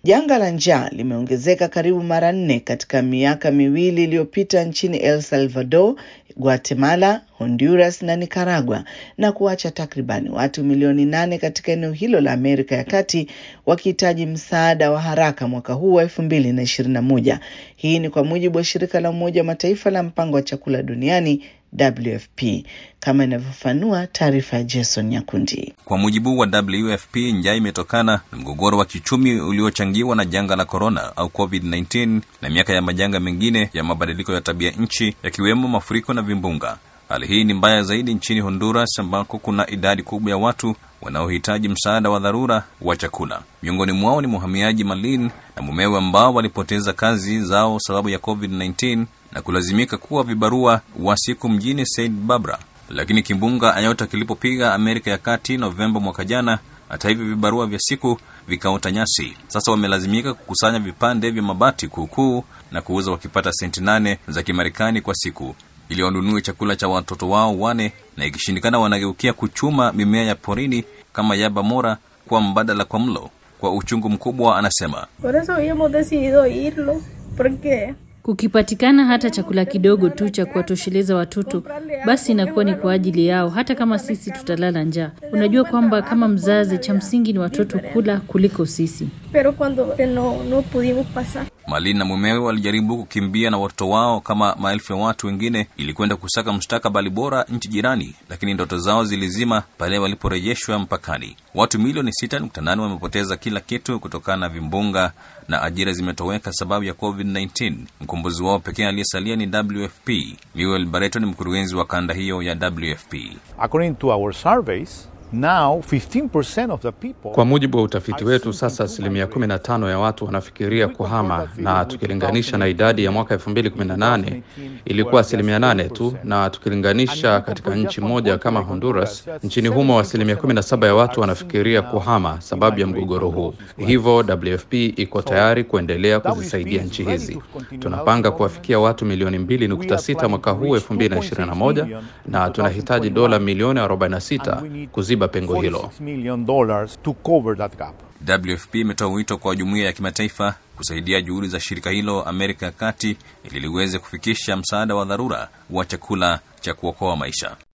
Janga la njaa limeongezeka karibu mara nne katika miaka miwili iliyopita nchini El Salvador, Guatemala, Honduras na Nicaragua na kuacha takribani watu milioni nane katika eneo hilo la Amerika ya Kati wakihitaji msaada wa haraka mwaka huu wa elfu mbili na ishirini na moja. Hii ni kwa mujibu wa shirika la Umoja wa Mataifa la mpango wa chakula duniani WFP kama inavyofanua taarifa ya Jason Nyakundi. Kwa mujibu wa WFP, njaa imetokana na mgogoro wa kiuchumi uliochangiwa na janga la korona au COVID-19 na miaka ya majanga mengine ya mabadiliko ya tabia nchi yakiwemo mafuriko na vimbunga. Hali hii ni mbaya zaidi nchini Honduras ambako kuna idadi kubwa ya watu wanaohitaji msaada wa dharura wa chakula. Miongoni mwao ni mhamiaji Malin na mumewe ambao walipoteza kazi zao sababu ya COVID-19 na kulazimika kuwa vibarua wa siku mjini Saint Barbara. Lakini kimbunga Ayota kilipopiga Amerika ya Kati Novemba mwaka jana, hata hivyo vibarua vya siku vikaota nyasi. Sasa wamelazimika kukusanya vipande vya mabati kuukuu na kuuza wakipata senti nane za Kimarekani kwa siku ili wanunue chakula cha watoto wao wane, na ikishindikana wanageukia kuchuma mimea ya porini kama yaba mora kwa mbadala kwa mlo. Kwa uchungu mkubwa, anasema Por eso habíamos decidido irlo, porque Kukipatikana hata chakula kidogo tu cha kuwatosheleza watoto, basi inakuwa ni kwa ajili yao, hata kama sisi tutalala njaa. Unajua kwamba kama mzazi, cha msingi ni watoto kula kuliko sisi. pero cuando no, no pudimos pasar. Malin na mumewe walijaribu kukimbia na watoto wao kama maelfu ya watu wengine ili kwenda kusaka mustakabali bora nchi jirani, lakini ndoto zao zilizima pale waliporejeshwa mpakani. Watu milioni 6.8 wamepoteza kila kitu kutokana na vimbunga na ajira zimetoweka sababu ya COVID-19. Mkombozi wao pekee aliyesalia ni WFP. Miguel Barreto ni mkurugenzi wa kanda hiyo ya WFP. According to our surveys, now 15% of the people Kwa mujibu wa utafiti wetu, sasa asilimia 15 ya watu wanafikiria kuhama, na tukilinganisha na idadi ya mwaka 2018 ilikuwa asilimia 8 tu, na tukilinganisha katika nchi moja kama Honduras, nchini humo asilimia 17 ya watu wanafikiria kuhama sababu ya mgogoro huu. Hivyo WFP iko tayari kuendelea kuzisaidia nchi hizi. Tunapanga kuwafikia watu milioni 2.6 mwaka huu 2021, na tunahitaji dola milioni 46 kuziba pengo hilo. $46 million dollars to cover that gap. WFP imetoa wito kwa jumuiya ya kimataifa kusaidia juhudi za shirika hilo Amerika ya Kati ili liweze kufikisha msaada wa dharura wa chakula cha kuokoa maisha.